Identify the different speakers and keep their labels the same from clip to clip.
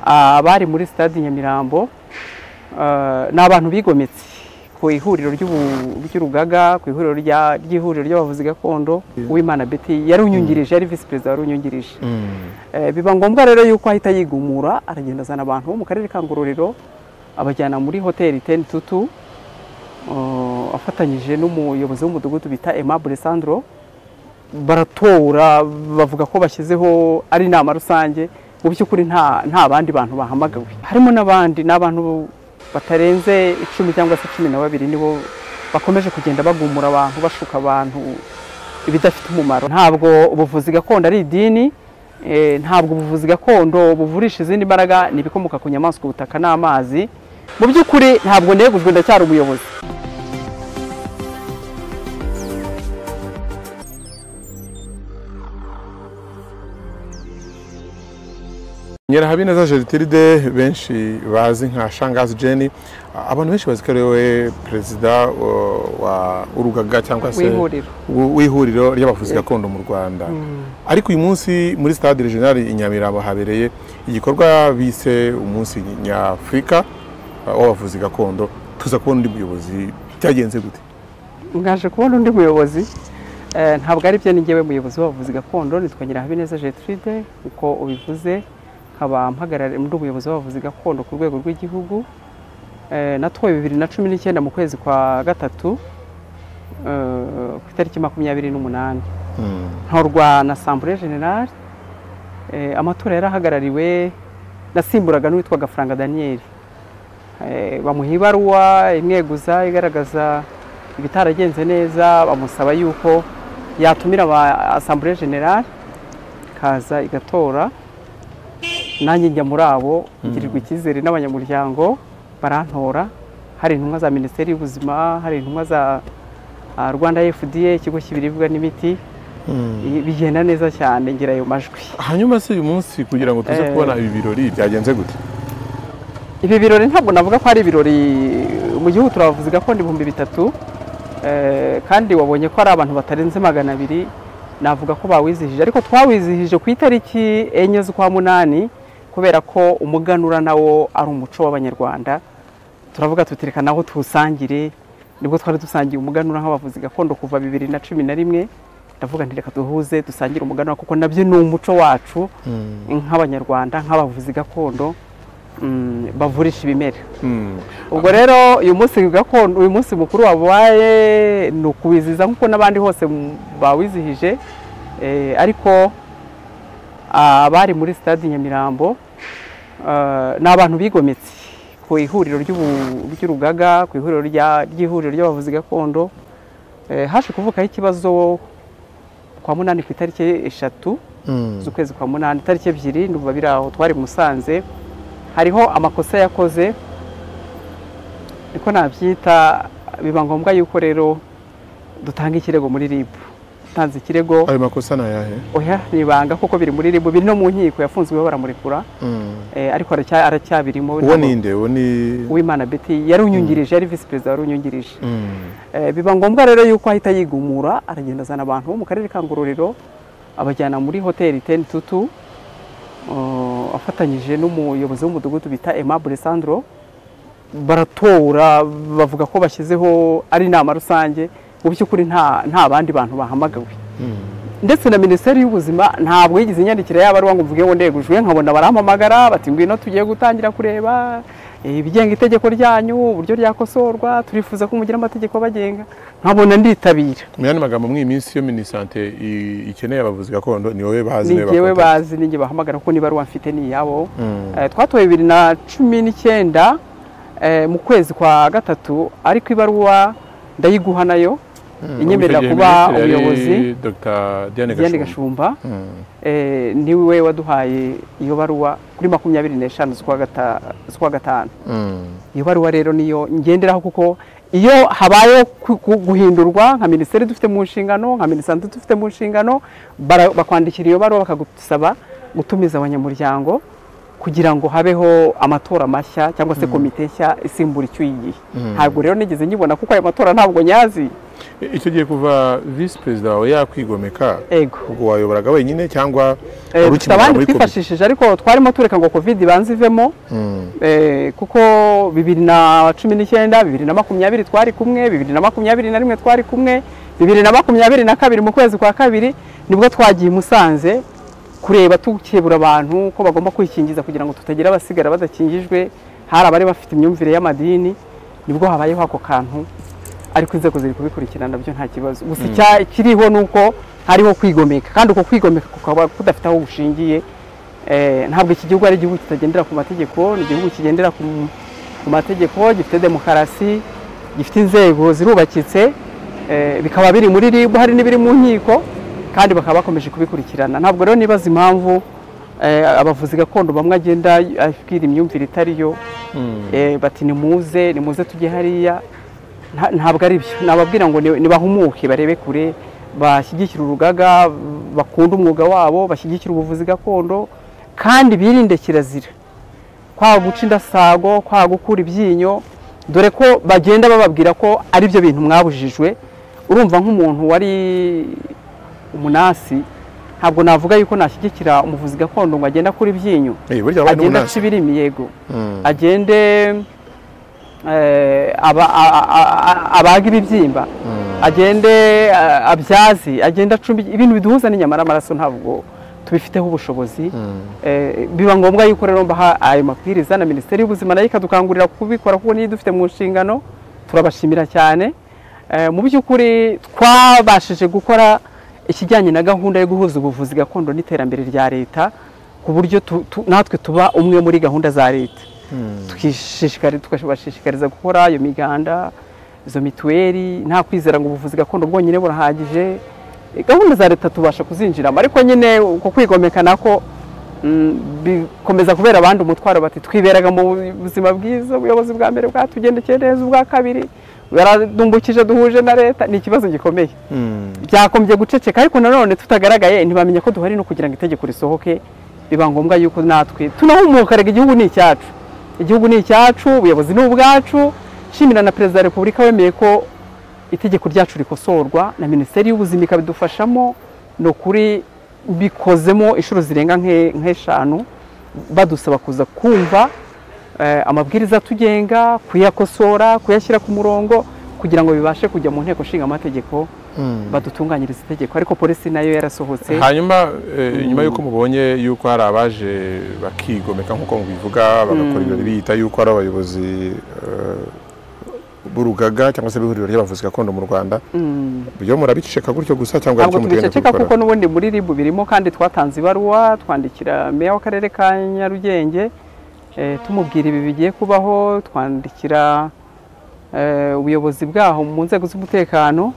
Speaker 1: abari muri sitade nyamirambo ni abantu bigometse ku ihuriro ry'urugaga ku ihuriro ry'ihuriro ry'abavuzi gakondo uwimana beti yarunyungirije yari visi perezida warunyungirije biba ngombwa rero yuko ahita yigumura aragenda azana abantu bo mu karere ka ngororero abajyana muri hoteli teni tutu afatanyije n'umuyobozi w'umudugudu bita Aimable Sandro baratora bavuga ko bashyizeho ari inama rusange mu by'ukuri nta nta bandi bantu bahamagawe harimo n'abandi ni abantu batarenze icumi cyangwa se cumi na babiri nibo bakomeje kugenda bagumura abantu bashuka abantu ibidafite umumaro ntabwo ubuvuzi gakondo ari idini eh, ntabwo ubuvuzi gakondo buvurisha izindi mbaraga ni ibikomoka ku nyamaswa ubutaka n'amazi mu by'ukuri ntabwo negujwe ndacyari umuyobozi
Speaker 2: nyirahabineza gertrude benshi bazi nka shangazi jeni abantu benshi bazi ko ari we perezida uh, wa urugaga cyangwa se
Speaker 1: W'ihuriro.
Speaker 2: w- w'ihuriro ry'abavuzi gakondo mu rwanda ariko uyu munsi muri stade regional i nyamirambo habereye igikorwa bise umunsi nyafurika uh, w'abavuzi gakondo tuza kubona undi muyobozi byagenze gute
Speaker 1: ngaje kubona undi muyobozi Eh, ntabwo ari byo ni njyewe muyobozi w'abavuzi gakondo nitwa Nyirahabineza Gertrude uko ubivuze nkaba mpagarariye muri umuyobozi w'abavuzi gakondo ku rwego rw'igihugu Eh, natowe bibiri na cumi n'icyenda mu kwezi kwa gatatu eh, ku itariki makumyabiri n'umunani ntorwa na sambure general eh, amatora yarahagarariwe nasimburaga n'uwitwa gafaranga daniel eh, bamuha ibaruwa imweguza igaragaza ibitaragenze neza bamusaba yuko yatumira aba asambure general kaza igatora nanjye njya muri abo ngirirwa icyizere n'abanyamuryango barantora hari intumwa za minisiteri y'ubuzima hari intumwa za ah, rwanda fda ikigo cy'ibiribwa n'imiti bigenda neza cyane ngira ayo majwi
Speaker 2: hanyuma se uyu munsi kugira ngo tuze
Speaker 1: Eh.
Speaker 2: kubona ibi birori byagenze gute
Speaker 1: ibi birori ntabwo navuga ko ari ibirori mu gihugu turabavuzi gakondo ibihumbi bitatu eh, kandi wabonye ko ari abantu batarenze magana abiri navuga ko bawizihije ariko twawizihije ku itariki enye z'ukwa munani kubera ko umuganura nawo ari umuco w'abanyarwanda turavuga tutireka naho tuwusangire nibwo twari dusangiye umuganura nk'abavuzi gakondo kuva bibiri na cumi na rimwe ndavuga nti reka duhuze dusangire umuganura kuko nabyo ni umuco wacu nk'abanyarwanda nk'abavuzi gakondo mm, bavurisha ibimera
Speaker 2: Mm.
Speaker 1: ubwo rero uyu munsi gakondo uyu munsi mukuru wabaye ni ukuwizihiza nk'uko n'abandi hose mu- bawizihije Eh, ariko abari muri sitade nyamirambo eh, ni abantu bigometse ku ihuriro ry'ubu- ry'urugaga ku ihuriro rya- ry'ihuriro ry'abavuzi gakondo Eh, haje kuvukaho ikibazo kwa munani ku itariki eshatu z'ukwezi kwa munani itariki ebyiri ndumva biri aho twari i musanze hariho amakosa yakoze niko nabyita biba ngombwa yuko rero dutanga ikirego muri rib utanze ikirego
Speaker 2: ayo makosa ni ayahe
Speaker 1: oya ni ibanga kuko biri muri rib biri no mu nkiko yafunzweho baramurekura eh, ariko aracya- aracyabirimo
Speaker 2: uwo ni inde uwo ni
Speaker 1: uwimana beti yarunyungirije yari visi perezida warunyungirije
Speaker 2: Mm.
Speaker 1: Eh, biba ngombwa rero yuko ahita yigumura aragenda azana abantu bo mu karere ka ngororero abajyana muri hoteli teni tutu eh, afatanyije n'umuyobozi w'umudugudu bita Aimable Sandro baratora bavuga ko bashyizeho ari inama rusange mu by'ukuri nta nta bandi bantu bahamagawe ndetse na minisiteri y'ubuzima ntabwo yigeze inyandikira y'abaruwa ngo mvuge ngo ndegujwe nkabona barampamagara bati ngwino tugiye gutangira kureba eh, ibigenga itegeko ryanyu uburyo ryakosorwa turifuza ko mugira amategeko abagenga nkabona nditabira
Speaker 2: mu yandi magambo mw'iyi minsi yo minisante i- ikeneye abavuzi gakondo ni wowe bazi
Speaker 1: ni
Speaker 2: niwe
Speaker 1: njyewe
Speaker 2: bakontakta.
Speaker 1: bazi ni njye bahamagara kuko n'ibaruwa mfite ni iyabo
Speaker 2: Mm.
Speaker 1: Eh, twatoye bibiri na cumi n'icyenda eh, mu kwezi kwa gatatu ariko ibaruwa ndayiguha nayo
Speaker 2: Mm.
Speaker 1: inyemerera
Speaker 2: Icyo gihe
Speaker 1: kuba
Speaker 2: minisitiri yari
Speaker 1: umuyobozi
Speaker 2: dr diane
Speaker 1: Diane
Speaker 2: gashumba
Speaker 1: Gashumba
Speaker 2: Mm.
Speaker 1: Eh, niwe waduhaye iyo baruwa kuri makumyabiri n'eshanu z'ukwa gata- z'ukwa gatanu
Speaker 2: Mm.
Speaker 1: iyo baruwa rero niyo ngenderaho kuko iyo habayeho ku- ku- guhindurwa nka minisiteri dufite mu nshingano nka minisante dufite mu nshingano bara- bakwandikira iyo baruwa bakagusaba gutumiza abanyamuryango kugira ngo habeho amatora mashya cyangwa se komite nshya isimbura icyuyigihe ntabwo rero nigeze nyibona kuko ayo matora ntabwo nyazi
Speaker 2: icyo gihe kuva visi perezida wawe yakwigomeka
Speaker 1: ego
Speaker 2: ubwo wayoboraga wenyine cyangwa
Speaker 1: Eh,
Speaker 2: wari
Speaker 1: dufite
Speaker 2: ukimera
Speaker 1: abandi
Speaker 2: muri komite
Speaker 1: twifashishije ariko twarimo tureka ngo covid ibanze ivemo
Speaker 2: Mm.
Speaker 1: Eh, kuko bibiri na cumi n'icyenda bibiri na makumyabiri twari kumwe bibiri na makumyabiri na rimwe twari kumwe bibiri na makumyabiri na kabiri mu kwezi kwa kabiri nibwo twagiye i musanze kureba tukebura abantu ko bagomba kwikingiza kugira ngo tutagira abasigara badakingijwe hari abari bafite imyumvire y'amadini nibwo habayeho ako kantu ariko inzego ziri kubikurikirana nabyo nta kibazo gusa icya- ikiriho ni uko hariho kwigomeka kandi uko kwigomeka kukaba kudafite aho gushingiye Eh, ntabwo iki gihugu ari igihugu kitagendera ku mategeko ni igihugu kigendera ku ku mategeko gifite demokarasi gifite inzego zirubakitse eh, bikaba biri muri rib hari n'ibiri mu nkiko kandi bakaba bakomeje kubikurikirana ntabwo rero nibaza impamvu eh, abavuzi gakondo bamwe agenda abwira imyumvire itariyo eh, bati nimuze nimuze tujye hariya Nta- ntabwo ari byo nababwira ngo ni- nibahumuke barebe kure bashyigikire urugaga bakunda umwuga wabo bashyigikire ubuvuzi gakondo kandi birinde kirazira kwanga guca indasago kwanga gukura ibyinyo dore ko bagenda bababwira ko ari byo bintu mwabujijwe urumva nk'umuntu wari umunasi ntabwo navuga yuko nashyigikira umuvuzi gakondo ngo agende akura ibyinyo
Speaker 2: Eh, burya wabaye
Speaker 1: agenda aca
Speaker 2: n'umunasi
Speaker 1: ibirimi yego
Speaker 2: Mm.
Speaker 1: agende eh, aba- a- a- a- abaga ibibyimba agende eh, abyaze agende acumbi ibintu biduhuza n'inyama n'amaraso ntabwo tubifiteho ubushobozi Eh, biba ngombwa yuko rero mbaha ayo mabwiriza na minisiteri y'ubuzima nayo ikadukangurira kubikora kuko niyo idufite mu nshingano turabashimira cyane Eh, mu by'ukuri twabashije gukora ikijyanye na gahunda yo guhuza ubuvuzi gakondo n'iterambere rya leta ku buryo tu- tu- natwe tuba umwe muri gahunda za leta tukishishikariza tukabashishikariza gukora iyo miganda izo mituweli nta kwizera ngo ubuvuzi gakondo bwonyine burahagije Eh, gahunda za leta tubasha kuzinjiramo ariko nyine uko kwigomeka nako mm, bikomeza kubera abandi umutwaro bati twiberaga mu buzima bwiza ubuyobozi bwa mbere bwatugendekeye neza ubwa kabiri baradumbukije duhuje na leta ni ikibazo gikomeye
Speaker 2: Mm.
Speaker 1: byakombye guceceka ariko nanone tutagaragaye ntibamenya ko duhari no kugira ngo itegeko risohoke biba ngombwa yuko natwe tunahumuka rega igihugu ni icyacu igihugu ni icyacu ubuyobozi ni ubwacu nshimira na perezida wa repubulika wemeye ko itegeko ryacu rikosorwa na minisiteri y'ubuzima ikabidufashamo ni ukuri bikozemo inshuro zirenga nke- nk'eshanu badusaba kuza kumva eh, amabwiriza atugenga kuyakosora kuyashyira ku murongo kugira ngo bibashe kujya mu nteko nshinga amategeko badutunganyiriza itegeko ariko polisi nayo yarasohotse
Speaker 2: hanyuma eh, nyuma yuko mubonye yuko hari abaje bakigomeka nk'uko mubivuga bagakora ibirori biyita yuko ari abayobozi eh, b'urugaga cyangwa se b'ihuriro ry'abavuzi gakondo mu rwanda byo murabiceceka gutyo gusa cyangwa hari
Speaker 1: ntabwo
Speaker 2: icyo mugenda
Speaker 1: tubiceceka
Speaker 2: kubikora
Speaker 1: kuko n'ubundi muri ribu birimo kandi twatanze ibaruwa twandikira meya w'akarere ka nyarugenge eh, tumubwira ibi bigiye kubaho twandikira eh, ubuyobozi bwaho mu nzego z'umutekano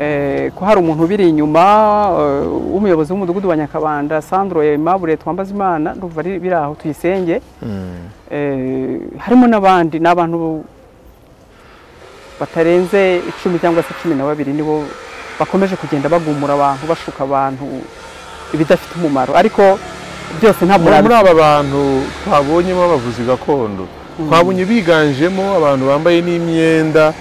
Speaker 1: eh, ko hari umuntu ubiri inyuma eh, w'umuyobozi w'umudugudu wa nyakabanda sandro aimable twambazimana ndumva ari- biri aho tuyisenge
Speaker 2: Mm.
Speaker 1: Eh, harimo n'abandi ni abantu batarenze icumi cyangwa se cumi na babiri nibo bakomeje kugenda bagumura abantu bashuka abantu ibidafite umumaro ariko byose ntabwo
Speaker 2: muri muri aba bantu twabonyemo abavuzi gakondo twabonye biganjemo abantu bambaye n'imyenda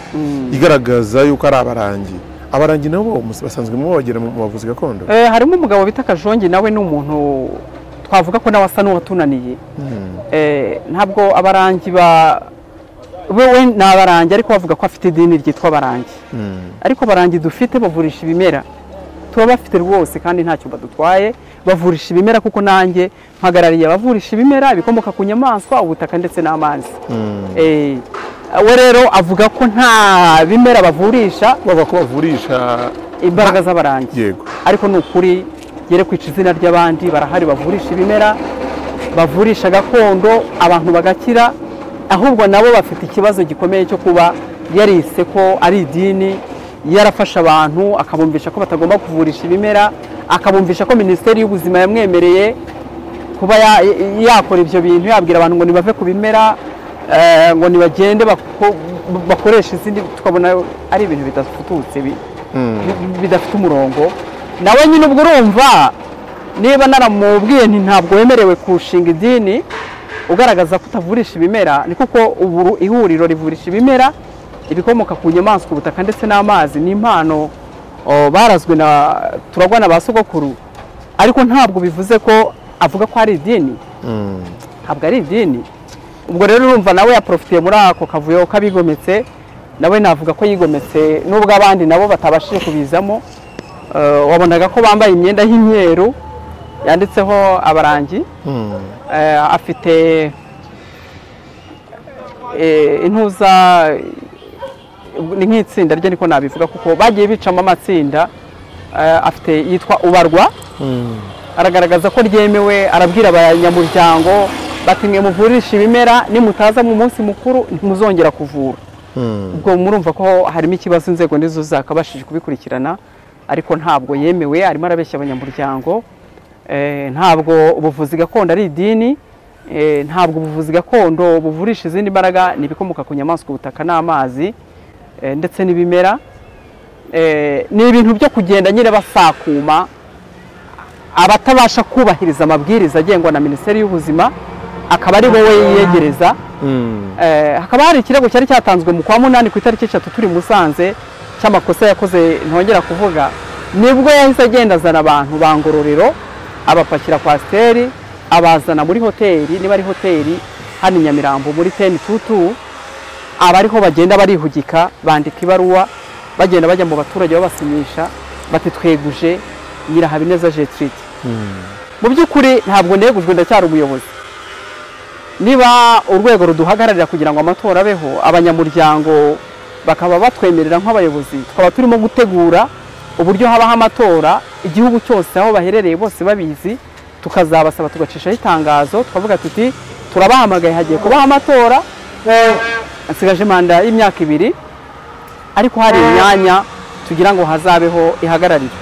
Speaker 2: igaragaza yuko ari abarangi abarangi nabo mus- basanzwe mu bagera mu mu bavuzi gakondo
Speaker 1: Eh, harimo umugabo bita kajongi nawe ni umuntu twavuga ko nawe asa n'uwatunaniye
Speaker 2: Mm.
Speaker 1: Eh, ntabwo abarangi ba wewe ni abarangi ariko bavuga ko afite idini ryitwa abarangi
Speaker 2: Mm.
Speaker 1: ariko abarangi dufite bavurisha ibimera tuba bafite rwose kandi ntacyo badutwaye bavurisha ibimera kuko nanjye mpagarariye abavurisha ibimera ibikomoka ku nyamaswa ubutaka ndetse n'amazi
Speaker 2: Mm.
Speaker 1: Eh, we rero avuga ko nta bimera bavurisha
Speaker 2: bavuga ko bavurisha
Speaker 1: imbaraga z'abarangi
Speaker 2: yego
Speaker 1: ariko ni ukuri yere kwica izina ry'abandi barahari bavurisha ibimera bavurisha gakondo abantu bagakira ahubwo nabo bafite ikibazo gikomeye cyo kuba yarise ko ari idini yarafashe abantu akabumvisha ko batagomba kuvurisha ibimera akabumvisha ko minisiteri y'ubuzima yamwemereye kuba ya- yakora ibyo bintu yabwira abantu ngo nibave ku bimera eh, ngo nibagende bako- bakoreshe izindi tukabona ari ibintu bidafututse bi- bi- bidafite umurongo nawe nyine ubwo urumva niba naramubwiye nti ntabwo wemerewe kurushinga idini ugaragaza ko utavurisha ibimera ni kuko ubu ihuriro rivurisha ibimera ibikomoka ku nyamaswa ubutaka ndetse n'amazi ni impano o, barazwe na turagwa na ba sogokuru ariko ntabwo bivuze ko avuga ko ari idini ntabwo ari idini ubwo rero urumva nawe yaporofitiye muri ako kavuyo k'abigometse nawe navuga ko yigometse nubwo abandi nabo batabashije kubizamo Eh, wabonaga ko bambaye imyenda y'imyeru yanditseho abarangi Eh, afite eh, intuza ni nk'itsinda rye niko nabivuga kuko bagiye bicamo amatsinda Eh, afite yitwa ubarwa aragaragaza ko ryemewe arabwira abanyamuryango bati mwe muvurisha ibimera nimutaza mu munsi mukuru ntimuzongera kuvura ubwo murumva ko harimo ikibazo inzego nizo zakabashije kubikurikirana ariko ntabwo yemewe arimo arabeshya abanyamuryango Eh, ntabwo ubuvuzi gakondo ari idini Eh, ntabwo ubuvuzi gakondo buvurisha izindi mbaraga ni ibikomoka ku nyamaswa ubutaka n'amazi eh, ndetse n'ibimera Eh, ni ibintu byo kugenda nyine basakuma abatabasha kubahiriza amabwiriza agengwa na minisiteri y'ubuzima akaba ari wowe yiyegereza Eh, hakaba hari ikirego cyari cyatanzwe mu kwa munani ku itariki eshatu turi musanze cy'amakosa yakoze ntongera kuvuga nibwo yahise agenda azana abantu ba ngororero abapakira kwasiteri abazana muri hoteli niba ari hoteli hano i nyamirambo muri teni tutu abariho bagenda barihugika bandika ibaruwa bagenda bajya mu baturage babasinyisha bati tweguje nyirahabineza jetiride mu by'ukuri ntabwo negujwe ndacyari umuyobozi niba urwego ruduhagararira kugira ngo amatora abeho abanyamuryango bakaba batwemerera nk'abayobozi tukaba turimo gutegura uburyo habaho amatora igihugu cyose aho baherereye bose babizi tukazabasaba tugacishaho itangazo tukavuga tuti turabahamagaye hagiye kubaho amatora nsigaje manda y'imyaka ibiri ariko hari imyanya tugira ngo hazabeho ihagararirwe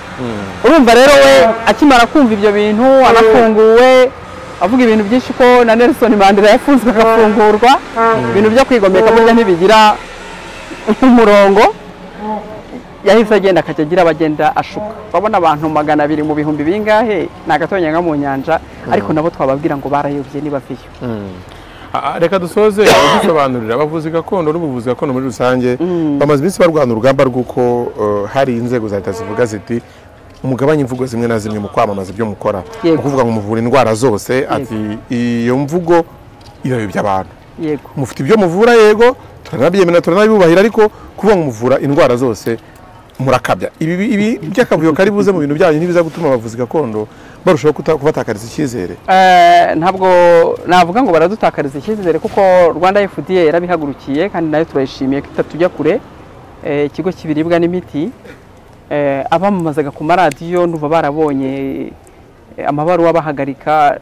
Speaker 1: urumva rero we akimara kumva ibyo bintu anafunguwe avuga ibintu byinshi ko na Nelson Mandela yafunzwe agafungurwa ibintu byo kwigomeka burya ntibigira umurongo yahise agenda akajya agira abagenda ashuka urabona abantu magana abiri mu bihumbi bingahe ni agatonya nka mu nyanja ariko nabo twababwira ngo barayobye nibaveyo
Speaker 2: reka dusoze dusobanurira abavuzi gakondo n'ubuvuzi gakondo muri rusange bamaze iminsi barwana urugamba rw'uko eh, hari inzego za leta zivuga ziti mugabanye imvugo zimwe na zimwe mu kwamamaza ibyo mukora ni
Speaker 1: Yego.
Speaker 2: ukuvuga ngo muvura indwara zose ati iyo mvugo irayobya abantu
Speaker 1: yego
Speaker 2: mufite ibyo muvura yego turanabyemera turanabibubahira ariko kuvuga ngo muvura indwara zose murakabya ibi ibi by'akavuyo kari buze mu bintu byanyu ntibiza gutuma abavuzi gakondo barushaho kuta- kubatakariza icyizere
Speaker 1: Eh, ntabwo navuga ngo baradutakariza icyizere kuko rwanda fda yarabihagurukiye kandi nayo turayishimiye ko itatujya kure Eh, ikigo cy'ibiribwa n'imiti eh, abamamazaga ku maradiyo ndumva barabonye eh, amabaruwa bahagarika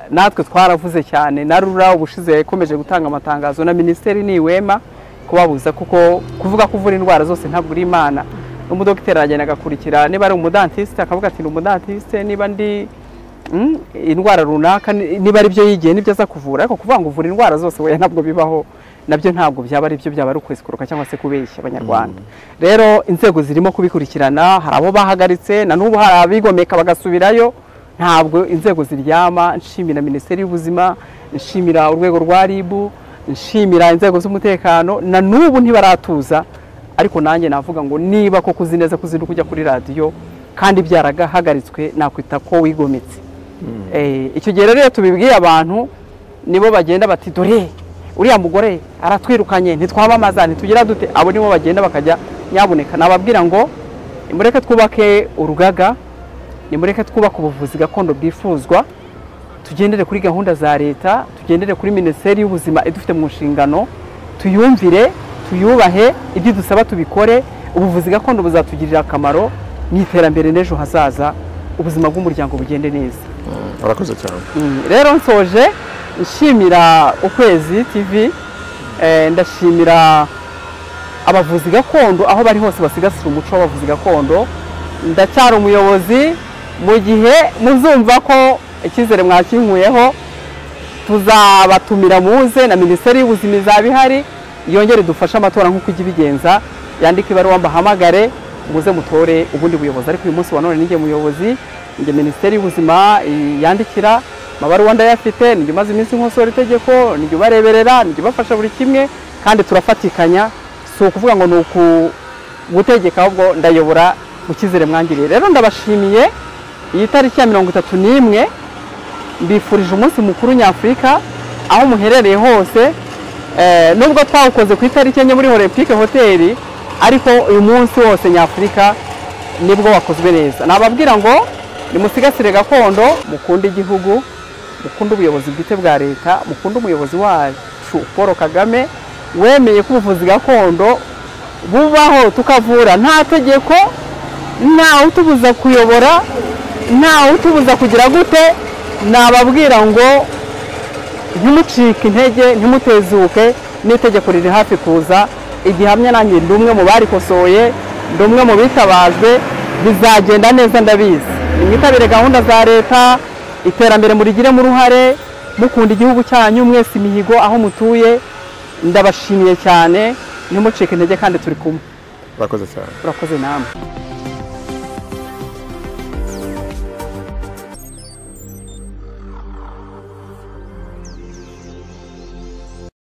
Speaker 1: Eh, natwe twaravuze cyane na rura ubushize yakomeje gutanga amatangazo na minisiteri niwema kubabuza kuko kuvuga ko uvura indwara zose ntabwo uri imana umudogiteri aragenda agakurikira niba ari umudantisite akavuga ati ni umudantisite niba ndi mm, indwara runaka ni- niba ari byo yigiye nibyo aza kuvura ariko kuvuga ngo uvura indwara zose we ntabwo bibaho nabyo ntabwo byaba ari byo byaba ari ukwesikuruka cyangwa se kubeshya abanyarwanda rero inzego zirimo kubikurikirana hari abo bahagaritse na n'ubu hari abigomeka bagasubirayo ntabwo inzego ziryama nshimira minisiteri y'ubuzima nshimira urwego rwa ribu nshimira inzego z'umutekano na n'ubu ntibaratuza ariko nanjye navuga ngo niba koko uzi neza ko uzinduka ujya kuri radiyo kandi byarahagaritswe nakwita ko wigometse Eh, icyo gihe rero iyo tubibwiye abantu nibo bagenda bati dore uriya mugore aratwirukanye ntitwamamaza ntitugira dute abo nibo bagenda bakajya nyabuneka nababwira ngo nimureke twubake urugaga nimureke twubake ubuvuzi gakondo bwifuzwa tugendere kuri gahunda za leta tugendere kuri minisiteri y'ubuzima idufite mu nshingano tuyumvire tuyubahe ibyo dusaba tubikore ubuvuzi gakondo buzatugirira akamaro mu iterambere n'ejo hazaza ubuzima bw'umuryango bugende neza
Speaker 2: urakoze cyane
Speaker 1: Mm, rero nsoje nshimira ukwezi tv eh, ndashimira abavuzi gakondo aho bari hose basigasira umuco w'abavuzi gakondo ndacyari umuyobozi mu gihe muzumva ko icyizere mwakinkuyeho tuzabatumira muze na minisiteri y'ubuzima izaba ihari yongere idufashe amatora nk'uko ijya ibigenza yandike ibaruwa mbahamagare muze mutore ubundi buyobozi ariko uyu munsi wa none ninjye muyobozi njye minisiteri y'ubuzima i- yandikira amabaruwa ndayafite nijye umaze iminsi nkosora itegeko nijye ubareberera nijye ubafasha buri kimwe kandi turafatikanya si ukuvuga ngo ni ukugutegeka ahubwo ndayobora mu cyizere mwangiriye rero ndabashimiye iyi tariki ya mirongo itatu n'imwe mbifurije umunsi mukuru nyafurika aho muherereye hose Eh, nubwo twawukoze ku itariki enye muri olympique hoteli ariko uyu munsi wose nyafurika nibwo wakozwe neza nababwira ngo nimusigasire gakondo mukunde igihugu mukunde ubuyobozi bwite bwa leta mukunde umuyobozi wacu paul kagame wemeye ko ubuvuzi gakondo bubaho tukavura nta tegeko ntawe utubuza kuyobora ntawe utubuza kugira gute nababwira ngo ntimucike intege ntimutezuke n'itegeko riri hafi kuza igihamya nanjye ndi umwe mu barikosoye ndi umwe mu bitabajwe bizagenda neza ndabizi nimwitabire gahunda za leta iterambere murigiremo uruhare mukunda igihugu cyanyu mwese imihigo aho mutuye ndabashimiye cyane ntimucike intege kandi turi kumwe
Speaker 2: bakoze cyane
Speaker 1: urakoze namwe